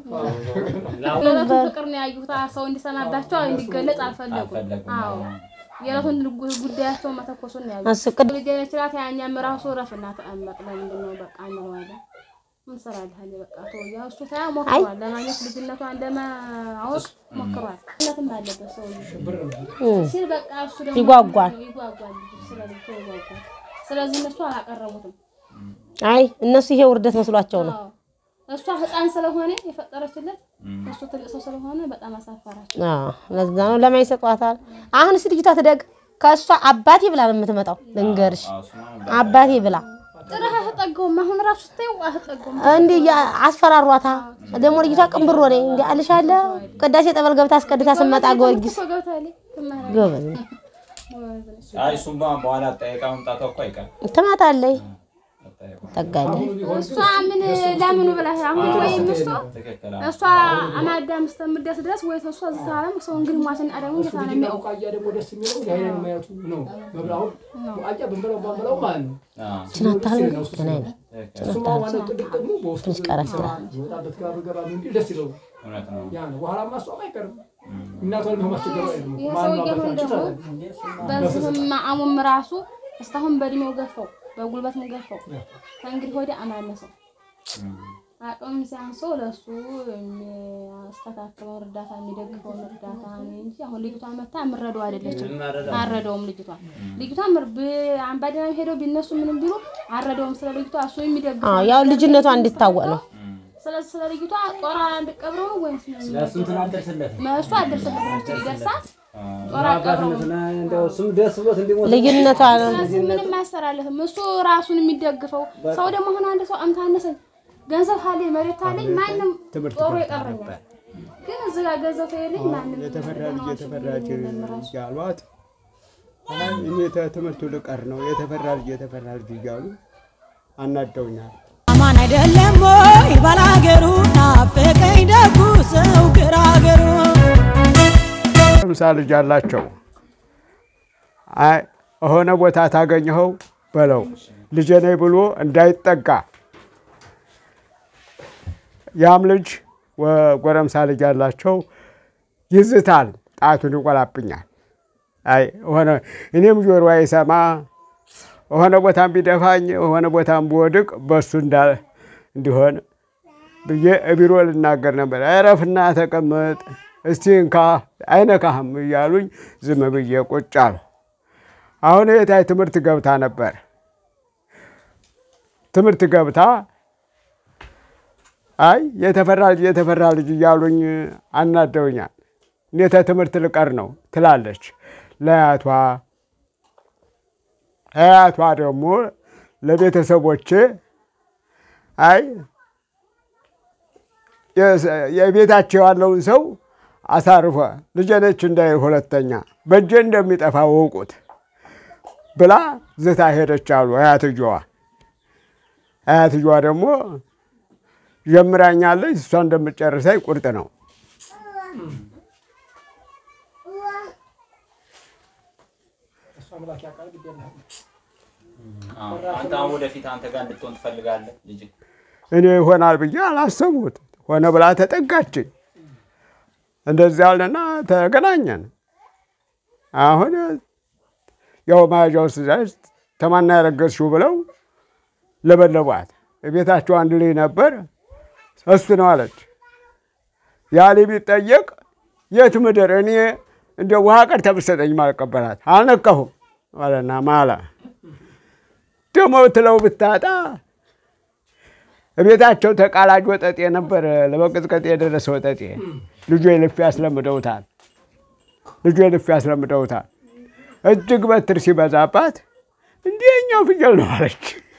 የዕለቱን ፍቅር ነው ያዩት። ሰው እንዲሰማባቸው እንዲገለጽ አልፈለጉም። አልፈለጉም። አዎ የዕለቱን ጉ- ጉዳያቸውን መተኮሱን ነው ያዩት። አስቅድ ልጅ ነችላት ያኛም ራሱ ረፍና ተቀመጥ ለምንድን ነው በቃ እንለዋለን። ምን ትሰራለህ አለ በቃ ተወያ እሱ ታያ ሞክሯል ለማግኘት ልጅነቷን ለማወቅ ሞክሯል። እናትም አለበት ሰውዬው ሲል በቃ እሱ ደግሞ ይጓጓል። ይጓጓል ልጁ ስለ ልጅ ይጓጓል። ስለዚህ እነሱ አላቀረቡትም። አይ እነሱ ይሄ ውርደት መስሏቸው ነው አዎ እሷ ህፃን ስለሆነ የፈጠረችለት እሱ ትልቅ ሰው ስለሆነ በጣም አሳፈራቸው። አዎ ለዛ ነው ለማን ይሰጧታል አሁን እስኪ ልጅቷ ትደግ ከእሷ አባቴ ብላ ነው የምትመጣው ልንገርሽ አዎ፣ እሱማ አባቴ ብላ ጭራሽ አትጠገውም። አሁን ራሱ ስታየው አትጠገውም። እንዲህ ያ- አስፈራሯታ ደግሞ ልጅቷ ቅንብሮ ነኝ እንዲህ አልሻለ ቅዳሴ ጠበል ገብታ አስቀድታ ስመጣ ጊዮርጊስ እኮ ገብታለች ትማራለች። ጎበዝ ጎበዝ ነች። አይ እሱማ በኋላ ጠይቃ መምጣቷ እኮ አይቀርም። ትመጣለች አጠያየቁ። ጠጋለች እሷ ምን ለምኑ ብላ አሁን ወይም እሱ ትክክል። አዎ። እሷ አማዳም እስከምትደርስ ድረስ ወይ እሷ እዚህ ታለም ሰው እንግዲህ ሟችን አደሙ ጌታ ነው የሚያውቅ ቡቃያ ደግሞ ደስ የሚለው የአይን ማየቱ ነው። መብላውን ቡቃያ ብንበላው ባንበላው ማለት ነው። አዎ፣ ችናታል ምን አይነት ትክክል። እሱማ ዋናው ጥልቅ ደግሞ በውስጡ ትንሽ ቀረስ ይላል። ይወጣበት ጋር ገባ እንጂ ደስ ይለው እውነት ነው። ያ ነው። በኋላ ማስዋብ አይቀርም። እናቷን በማስቸገሩ አይደለም። ይህ ማነው ሰውዬ አሁን አባታችሁ ደግሞ ታዲያ? በዚህም አሙም ራሱ እስካሁን በእድሜው ገፋው በጉልበትም ገፋው ከእንግዲህ ወዲያ አማነሰው አቅም ሲያንሰው ለሱ የሚያስተካክለውን እርዳታ የሚደግፈውን እርዳታ ነው እንጂ አሁን ልጅቷ መታ የምረዳው አይደለችም። አረደውም ልጅቷ ልጅቷ ምር አምባደና ሄደው ቢነሱ ምንም ቢሉ አረደውም ስለ ልጅቷ እሱ የሚደግፈው አዎ ያው ልጅነቷ እንዲታወቅ ነው ስለዚህ ስለ ልጅቷ ጦራ እንድቀብረው ነው ወይስ ምን? ለእሱ እንትን አልደርስለትም እሱ አደረሰበት ነው ይደርሳል ጦራ ቀብረው አባትነትና እንደው እሱም ደስ ብሎት እንዲሞት ልዩነቷ ነው ስለዚህ ምንም አያሰራለትም። እሱ ራሱን የሚደግፈው ሰው ደግሞ አሁን አንድ ሰው አምታነሰኝ ገንዘብ ካለኝ መሬት ካለኝ ማንም ጦሩ ይቀረኛል። ግን እዚህ ጋር ገንዘብ ከሌለኝ ማንም የተፈራ ልጅ የተፈራ ልጅ የለም ራሱ። እያሏት አይ እኔ ትምህርቱ ልቀር ነው የተፈራ ልጅ የተፈራ ልጅ እያሉ አናደውኛል። አማን አይደለም ወይ ባላገሩ ናፈቀኝ ደጉ ሰው ግራገሩ ምሳ ልጅ አላቸው። አይ የሆነ ቦታ ታገኘኸው በለው ልጄ ነኝ ብሎ እንዳይጠጋ። ያም ልጅ ወ- ጎረምሳ ልጅ አላቸው ይዝታል፣ ጣቱን ይቆላብኛል። አይ ሆነ እኔም ጆሮ አይሰማ የሆነ ቦታም ቢደፋኝ የሆነ ቦታም ብወድቅ በሱ እንዳ እንዲሆን ብዬ ቢሮ ልናገር ነበር። እረፍና ተቀመጥ እስቲ እንካ አይነካህም እያሉኝ ዝም ብዬ ቁጭ አልሁ። አሁን የታይ ትምህርት ገብታ ነበር። ትምህርት ገብታ አይ የተፈራ ልጅ የተፈራ ልጅ እያሉኝ አናደውኛል። እኔ ትምህርት ልቀር ነው ትላለች ለአያቷ። አያቷ ደግሞ ለቤተሰቦቼ አይ የስ- የቤታቸው ያለውን ሰው አሳርፎ ልጄ ነች እንዳይል ሁለተኛ በእጄ እንደሚጠፋ ወቁት ብላ ዝታ ሄደች አሉ አያትየዋ። አያትየዋ ደግሞ ጀምራኛለች፣ እሷ እንደምትጨርሰኝ ቁርጥ ነው። እሷ መላክ ያውቃል ግድ የለህም። አዎ። አንተ አሁን ወደፊት አንተ ጋር እንድትሆን ትፈልጋለህ ልጅ? እኔ ይሆናል ብዬ አላሰቡት። ሆነ ብላ ተጠጋችኝ። እንደዚያ አለና ተገናኘን። አሁን ያው መያዣ ውስጥ ሲደርስ ተማና ያረገዝሽው ብለው ለበለቧት። ቤታቸው አንድ ልጅ ነበር፣ እሱ ነው አለች። ያ ልጅ ቢጠየቅ የት ምድር እኔ እንደ ውሃ ቀድታ ብትሰጠኝ ማልቀበላት አልነካሁም ማለና ማላ ደግሞ ብትለው ብታጣ ቤታቸው ተቃላጅ ወጠጤ ነበር፣ ለመቀጥቀጥ የደረሰ ወጠጤ። ልጁ የልፍ ያስለምደውታል፣ ልጁ የልፍ ያስለምደውታል። እጅግ በትር ሲበዛባት እንዲህ የኛው ፍየል ነው አለች።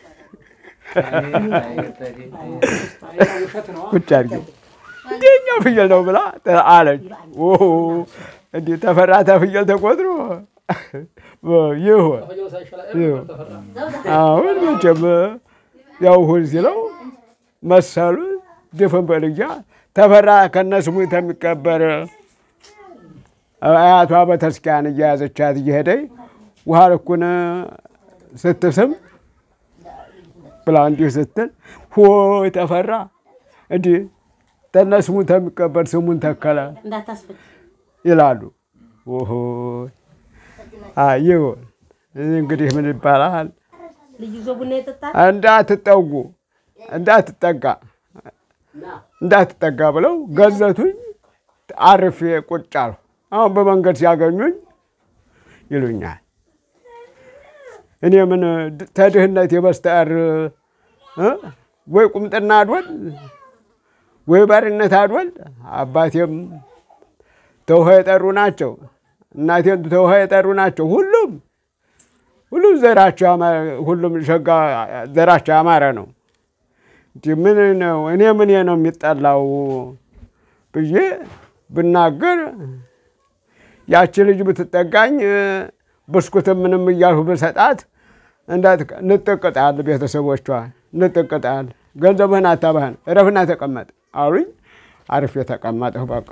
ቁጭ አድርጊው እንዲህ የኛው ፍየል ነው ብላ አለች። እንዲህ ተፈራታ ፍየል ተቆጥሮ ይሁን ይሁን። አሁን መቼም ያው ሁን ሲለው መሰሉ ድፍን በልጃ ተፈራ ከነስሙ ተሚቀበር አያቷ በተስኪያን እየያዘቻት እየሄደኝ ውሃ ልኩን ስትስም ብላ እንዲህ ስትል ሆይ ተፈራ እንዲህ ተነስሙ ተሚቀበር ስሙን ተከለ እንዳታስፈጭ ይላሉ። ኦሆ ይሁን እንግዲህ ምን ይባላል? ልጅ ይዞ ቡና ይጠጣል። እንዳትጠጉ እንዳትጠጋ እንዳትጠጋ ብለው ገዘቱኝ። አርፌ ቁጭ አልሁ። አሁን በመንገድ ሲያገኙኝ ይሉኛል። እኔ ምን ተድህነት የበስተቀር እ ወይ ቁምጥና አድወል ወይ ባርነት አድወል። አባቴም ተውሃ የጠሩ ናቸው፣ እናቴም ተውሃ የጠሩ ናቸው። ሁሉም ሁሉም ዘራቸው ያማ- ሁሉም ሸጋ ዘራቸው ያማረ ነው። እንጂ ምን ነው እኔ ምን ነው የሚጠላው ብዬ ብናገር ያቺ ልጅ ብትጠጋኝ ብስኩትም ምንም እያልሁ ብሰጣት እንዳት ንጥቅጣል ቤተሰቦቿ ንጥቅጣል ገንዘብህን አታባህን እረፍና ተቀመጥ አሉኝ። አርፌ ተቀመጥሁ። በቃ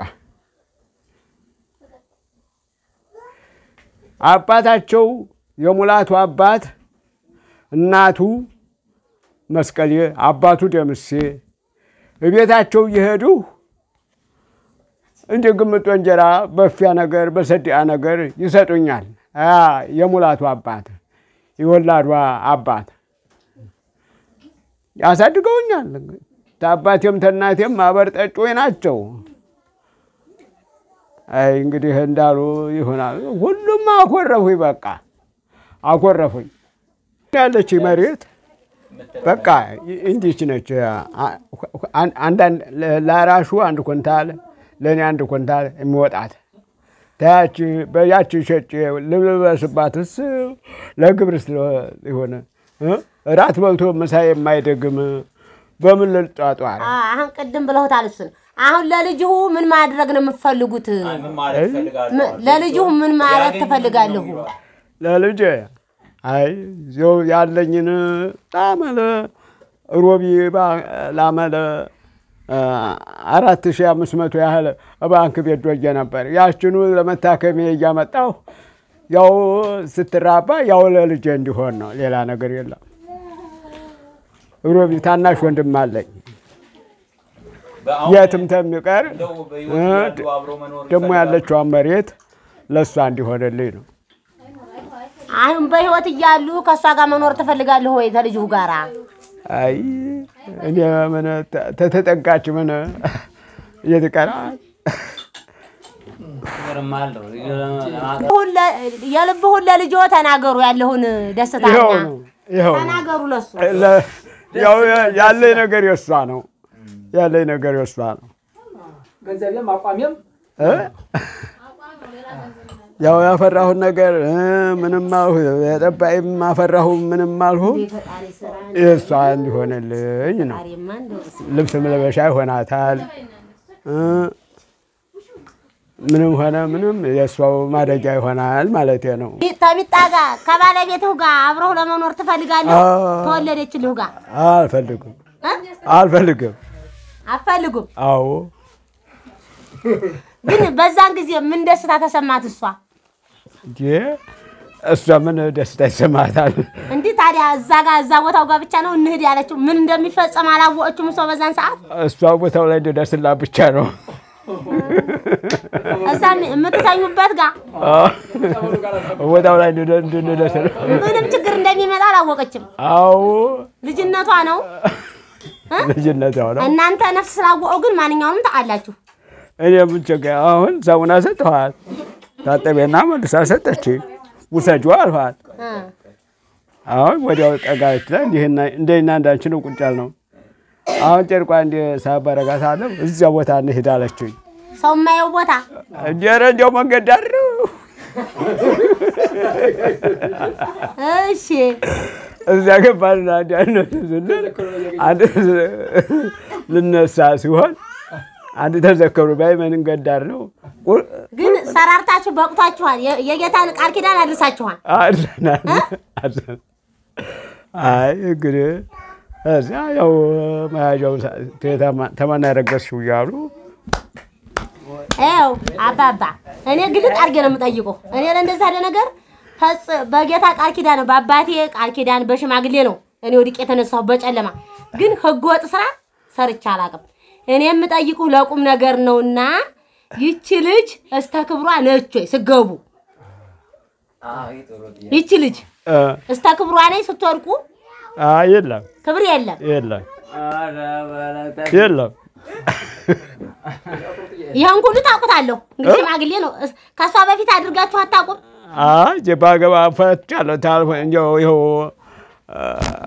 አባታቸው የሙላቱ አባት እናቱ መስቀሌ አባቱ ደምሴ እቤታቸው እየሄዱ እንደ ግምጦ እንጀራ በፊያ ነገር በሰዲያ ነገር ይሰጡኛል። ያ የሙላቱ አባት የወላዷ አባት ያሳድገውኛል። ተአባቴም ተናቴም ማህበር ጠጮች ናቸው። አይ እንግዲህ እንዳሉ ይሆናል። ሁሉም አኮረፉኝ። በቃ አኮረፉኝ። ያለች መሬት በቃ እንዲች ነች። አንዳንድ ለአራሹ አንድ ኩንታል ለእኔ አንድ ኩንታል የሚወጣት ታያች በያች ሸጬ ልብለበስባትስ ለግብር ስለሆነ እራት በልቶ ምሳ የማይደግም በምን ልጧጧር? አሁን ቅድም ብለውታል እሱን። አሁን ለልጅሁ ምን ማድረግ ነው የምትፈልጉት? ምን ማለት ይፈልጋሉ? ም- ለልጅሁ ምን ማለት ትፈልጋለሁ? ለልጄ አይ ዚው ያለኝን ላመለ ሮቢ ባ- ላመለ አራት ሺህ አምስት መቶ ያህል ባንክ ቤት ዶጄ ነበር። ያችኑ ለመታከሚያ እያመጣሁ ያው ስትራባ ያው ለልጄ እንዲሆን ነው፣ ሌላ ነገር የለም። ሮቢ ታናሽ ወንድም አለኝ በአሁን የትም ተሚቀር እንደው በሕይወት እያሉ አብሮ መኖር ደግሞ ይፈልጋሉ? ያለችዋን መሬት ለእሷ እንዲሆንልኝ ነው። አሁን በህይወት እያሉ ከእሷ ጋር መኖር ትፈልጋለሁ ወይ ከልጅሁ ጋራ? አይ እኔ ምን ተ- ተተጠጋች ምን እየተቀራል ሁን ለ- የልብሁን ለልጅዎ ተናገሩ። ያለሁን ደስታ ይኸው ነው ይኸው ነው። ተናገሩ ለሱ ለ- ያው ያለኝ ነገር የእሷ ነው። ያለኝ ነገር የእሷ ነው። ገንዘቤም አቋሜም እ? ያው ያፈራሁን ነገር እ፣ ምንም አልሁ የጠባይም አፈራሁ ምንም አልሁ ፈጣሪ ስራ የእሷ እንዲሆንልኝ ነው። ዛሬማ እንደው ልብስ መልበሻ ይሆናታል እ፣ ምንም ሆነ ምንም የእሷው ማደጊያ ይሆናል ማለቴ ነው። ተቢጣ ጋር ከባለቤትህ ጋር አብረው ለመኖር ትፈልጋለህ? አዎ። ተወለደችልህ ጋር አልፈልግም እ? አልፈልግም። አትፈልጉም? አዎ ግን በዛን ጊዜ ምን ደስታ ተሰማት እሷ? እንጂ እሷ ምን ደስታ ይሰማታል? እንዲህ ታዲያ ታዲያ እዛ ጋር እዛ ቦታው ጋር ብቻ ነው እንሂድ ያለችው። ምን እንደሚፈጸም አላወቀችም እሷ በዛን ሰዓት። እሷ ቦታው ላይ እንድደርስላት ብቻ ነው። እዛ የምትተኙበት ጋር ቦታው ላይ እንድደ- እንድንደርስ ነው። ምንም ችግር እንደሚመጣ አላወቀችም። አዎ ልጅነቷ ነው። ልጅነት ያው ነው። እናንተ ነፍስ ስላወቀው ግን ማንኛውንም ታውቃላችሁ። እኔ ምን ችግር አሁን ሳሙና ሰጥኋል፣ ታጠቤና መልሳ ሰጠች። ውሰጁ አልኋት። እ አሁን ወዲያው ጠጋች ላይ እንዲህና እንደና እንዳንቺ ነው ቁጭ ያልነው። አሁን ጨርቋ እንዲ ሳባረጋ ሳለ እዚያ ቦታ እንሂድ አለችኝ። ሰው የማየው ቦታ እንጀረ እንዲያው መንገድ ዳር ነው። እሺ እዚያ ገባንና እንዲያነሱ ስንል አንድ ልነሳ ሲሆን አንድ ተዘከሩ ባይ መንገድ ዳር ነው ቁ- ግን ሰራርታችሁ በቅቷችኋል። የ- የጌታን ቃል ኪዳን አድርሳችኋል። አድረናል አድረን አይ እንግዲህ እዚያ ያው መያዣው ተማና ያረገዝሽው እያሉ ይኸው አባባ እኔ ግልጥ አድርጌ ነው የምጠይቀው። እኔ ለእንደዚህ ያለ ነገር ፈጽ በጌታ ቃል ኪዳን ነው በአባቴ ቃል ኪዳን በሽማግሌ ነው እኔ ወድቄ የተነሳሁ በጨለማ ግን ህገ ወጥ ስራ ሰርቼ አላውቅም። እኔ የምጠይቁህ ለቁም ነገር ነውና ይቺ ልጅ እስተ ክብሯ ነች ወይ ስገቡ ይቺ ልጅ እ፣ እስተ ክብሯ ነኝ ስትወድቁ አይ የለም ክብር የለም። የለም የለም ይህን ሁሉ ታውቁታለሁ። እንግዲህ ሽማግሌ ነው። እስ- ከእሷ በፊት አድርጋችሁ አታውቁም። አይ ባገባ ፈትቻለሁ ታልሆን እንዲያው ይኸው እ፣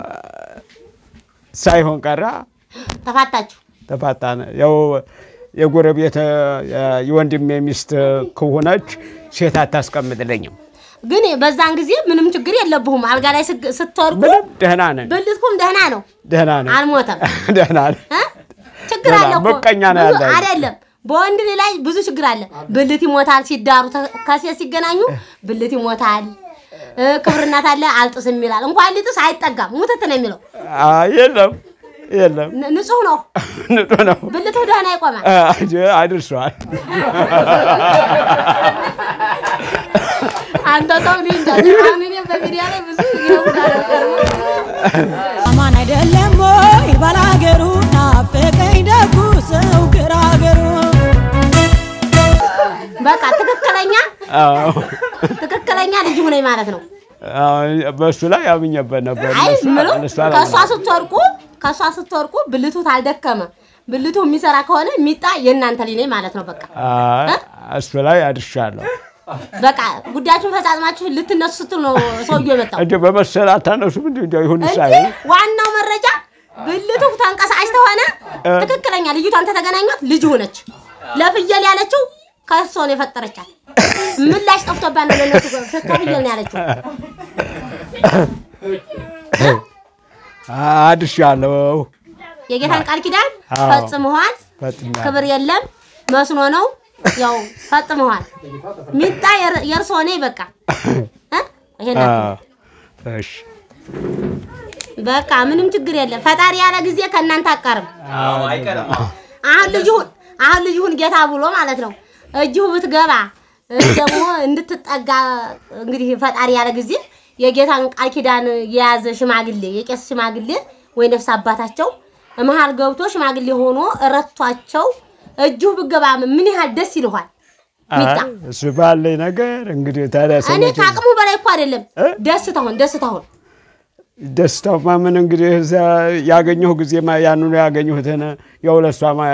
ሳይሆን ቀራ ተፋታችሁ። ተፋታን። ያው የጎረቤት እ፣ የወንድሜ ሚስት ከሆነች ሴት አታስቀምጥልኝም። ግን በዛን ጊዜ ምንም ችግር የለብሁም። አልጋ ላይ ስግ- ስትወድቁ ምንም ደህና ነን ብልትኩም ደህና ነው፣ ደህና ነን አልሞተም። ደህና ነን። እ? ችግር ደህና፣ አለ እኮ ምቀኛ ነው ብዙ ያለ። አይደለም። በወንድ ልጅ ላይ ብዙ ችግር አለ። ብልት ይሞታል ሲዳሩ፣ ተ- ከሴት ሲገናኙ ብልት ይሞታል። እ፣ ክብርናት አለ አልጥስም ይላል። እንኳን ሊጥስ አይጠጋም፣ ሙትት ነው የሚለው። አይ የለም የለም ን- ንጹህ ነው ንጹህ ነው ብልቱ ደህና ይቆማል። አ- አድርሷል። አንተ ሰው ልጅ እንጃ። አሁን እኔ በሚዲያ ላይ ብዙ ይወጣል አማን አይደለም ወይ ባላገሩ ናፈቀኝ ደጉ ሰው ግራገሩ በቃ ትክክለኛ አዎ ትክክለኛ ልጅ ሁነኝ ማለት ነው። አዎ፣ በእሱ ላይ አምኜበት ነበር። አይ እነሱ- ምለው እነሱ ከእሷ አላመኑም። ስትወርቁ ከእሷ ስትወርቁ ብልቱ ታልደከመ ብልቱ የሚሰራ ከሆነ የሚጣ የእናንተ ልጅ ነኝ ማለት ነው። በቃ አይ፣ እሱ ላይ አድርሻለሁ። በቃ ጉዳያችሁን ፈጻጽማችሁ ልትነሱ ስትል ነው ሰውዬው የመጣው። እንደ በመሰል አታነሱም እንዲ እንዲ ይሁን ሳይ እንጂ ዋናው መረጃ ብልቱ ተንቀሳቃሽ ተሆነ ትክክለኛ ልጅቷን ተተገናኟት ልጅ ሆነች። ለፍየል ያለችው ከእሷ ነው የፈጠረቻት። ምላሽ ጠፍቶባት ነው ለእነሱ ከፍየል ነው ያለችው። አድርሻለሁ። የጌታን ቃል ኪዳን አዎ። ፈጽመዋል። ፈጽሜያለሁ። ክብር የለም መስኖ ነው ያው ፈጽመዋል። ሚጣ የር- የእርሶ ነኝ በቃ እ? ይሄን አትበል። አዎ፣ እሺ በቃ ምንም ችግር የለም። ፈጣሪ ያለ ጊዜ ከእናንተ አቀርም። አዎ፣ አይቀርም። አሁን ልጅሁን አሁን ልጅሁን ጌታ ብሎ ማለት ነው እጅሁ ብትገባ እ ደግሞ እንድትጠጋ እንግዲህ ፈጣሪ ያለ ጊዜ የጌታን ቃል ኪዳን የያዘ ሽማግሌ የቄስ ሽማግሌ ወይ ነፍስ አባታቸው መሀል ገብቶ ሽማግሌ ሆኖ ረቷቸው እጅሁ ብገባ ምን ያህል ደስ ይልኋል። ሚጣ አይ፣ እሱ ባለኝ ነገር እንግዲህ ታዲያ እኔ ሰዎች ከአቅሙ በላይ እኮ አይደለም እ? ደስታሁን ደስታሁን ደስታው ማምን እንግዲህ እዛ ያገኘሁ ጊዜ ያንኑ ያገኘሁትን ያው ለእሷ ማ-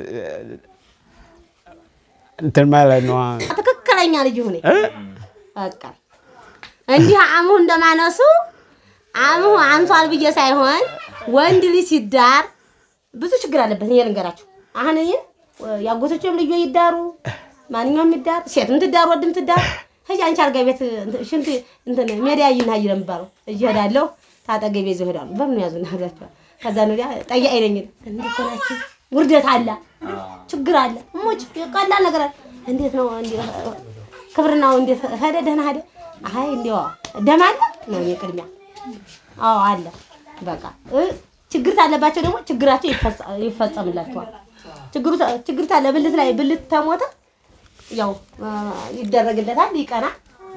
እንትን ማለት ነው። ትክክለኛ ልጅ ሁኔ እ? በቃ እንዲህ አምሁ እንደማነሱ አምሁ አንሷል ብዬ ሳይሆን ወንድ ልጅ ሲዳር ብዙ ችግር አለበት። እኔ ልንገራችሁ። አሁን እኔ ያጎቶችም ልጆ ይዳሩ ማንኛውም ይዳር ሴትም ትዳር ወድም ትዳር ከዚህ አንቺ አልጋ ቤት እንትን ሽንት እንትን ሜዲያ ይና ይለ የሚባለው እጅ ሄዳለሁ ታጠገቤ ይዘው ሄዳሉ። በምን ያዙ ናላችኋል። ከዛ ነው ያ ጠያ አይለኝ እንዴት ሆናችሁ ውርደት አለ ችግር አለ ሞች ቀላል ነገር አለ። እንዴት ነው እንዴ ክብርናው እንዴት ሄደ? ደህና ሄደ። አይ እንዲያው ደም አለ ነው እኔ ቅድሚያ አዎ አለ። በቃ እ ችግር ታለባቸው ደግሞ ችግራቸው ይፈጸ- ይፈጸምላቸዋል። ችግሩ ታ- ችግር ታለ ብልት ላይ ብልት ተሞተ ያው አ፣ ይደረግለታል፣ ይቀና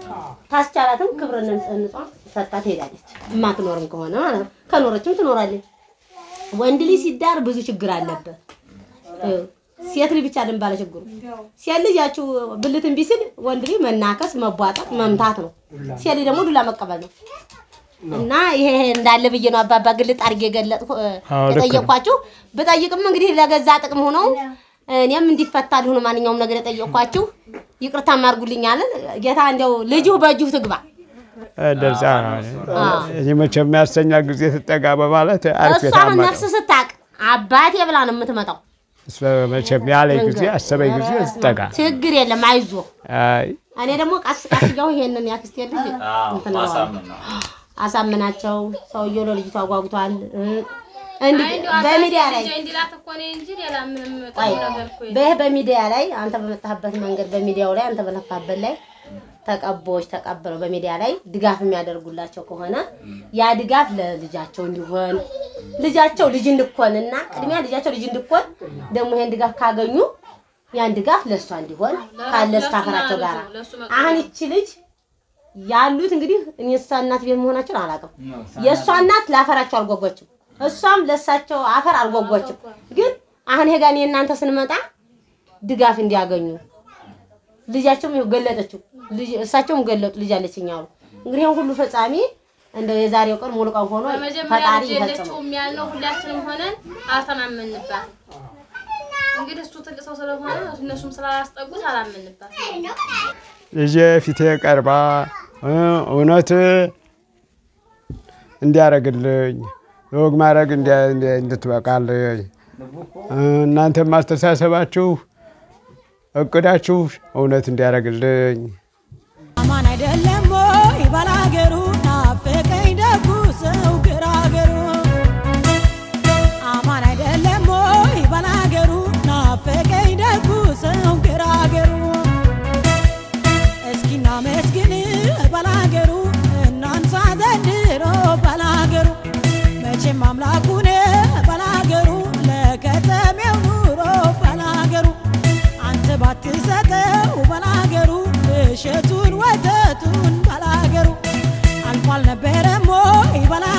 ታስቻላትም ክብር ንጽህና ሰጥታ ትሄዳለች። የማትኖርም ከሆነ ማለት ነው። ከኖረችም ትኖራለች። ወንድ ልጅ ሲዳር ብዙ ችግር አለበት። ይኸው ሴት ልጅ ብቻ አይደለም ባለ ችግሩ። ሴት ልጅ ያችው ብልት እምቢ ሲል ወንድ ልጅ መናከስ፣ መቧጠጥ፣ መምታት ነው። ሴት ልጅ ደግሞ ዱላ መቀበል ነው። እና ይሄ ይሄ እንዳለ ብዬ ነው አባባ ግልጥ አድርጌ የገለጥኩ አዎ፣ ልክ ነው። የጠየኳችሁ። ብጠይቅም እንግዲህ ለገዛ ጥቅም ሆነው እኔም እንዲፈታ ሊሆኑ ማንኛውም ነገር የጠየኳችሁ ይቅርታ ማርጉልኛል። ጌታ እንዲያው ልጁ በእጁ ትግባ። እንደዛ እኔ መቼም የሚያስተኛ ጊዜ ትጠጋ በማለት አሪፍ እሷ አሁን ነፍስ ስታቅ አባቴ ብላ ነው የምትመጣው። መቼም ያለኝ ጊዜ አሰበኝ ጊዜ ትጠጋ። ችግር የለም አይዞ። አይ እኔ ደግሞ ቀስ ቀስ እያው ይሄንን ያክስቴ ልጅ እንትን እለዋለሁ። ማሳመን ነው። አሳምናቸው ሰውየው ለልጅቷ ጓጉቷል። እንዲህ በሚዲያ ላይ እንዲላት እኮ ነው እንጂ ሌላ ምንም ቆይ ጥሩ ነገር እኮ የለም። በይህ በሚዲያ ላይ አንተ በመጣህበት መንገድ በሚዲያው ላይ አንተ በለፋበት ላይ ተቀቦች ተቀበለው በሚዲያ ላይ ድጋፍ የሚያደርጉላቸው ከሆነ ያ ድጋፍ ለልጃቸው እንዲሆን ልጃቸው ልጅ እንድኮን እና ቅድሚያ ልጃቸው ልጅ እንድኮን ደግሞ ይሄን ድጋፍ ካገኙ ያን ድጋፍ ለእሷ እንዲሆን ካለ እስካፈራቸው ጋር አሁን ይቺ ልጅ ያሉት እንግዲህ እኔ እሷ እናት ቤት መሆናቸውን አላውቅም። የእሷ እናት ለአፈራቸው አልጓጓችም፣ እሷም ለእሳቸው አፈር አልጓጓችም። ግን አሁን ይሄ ጋር እኔ እናንተ ስንመጣ ድጋፍ እንዲያገኙ ልጃቸውም ይኸው ገለጠችው፣ ልጅ እሳቸውም ገለጡ ልጅ አለችኝ አሉ። እንግዲህ ይሄን ሁሉ ፈጻሚ እንደው የዛሬው ቀን ሙሉ ቀን ሆኖ በመጀመሪያ ፈጣሪ ልጅ ይፈጽመው። የለችውም ያልነው ሁላችንም ሆነን አልተማመንባትም። እንግዲህ እሱ ትልቅ ሰው ስለሆነ እነሱም ስላላስጠጉት አላመንባትም። ልጄ ፊቴ ቀርባ እ እውነት እንዲያረግልኝ ለወግ ማድረግ እንዲያ- እንዲያ- እንድትበቃልኝ እ እናንተም አስተሳሰባችሁ እቅዳችሁ እውነት እንዲያረግልኝ አማን አይደለም ወይ ባላገሩ ናፈቀኝ ደጉ ሰው ግራገሩ አማን አይደለም ወይ ባላገሩ ናፈቀኝ ደጉ ሰው ግራገሩ እስኪና መስግን ባላገሩ እናንሳ ዘንድሮ ባላገሩ መቼም አምላኩን ባላገሩ ለከተሜው ኑሮ ባላገሩ አንተ ባትሰጠው ባላገሩ እሸቱን ወተቱን ባላገሩ አልፎ አልነበረም ወይ ባላ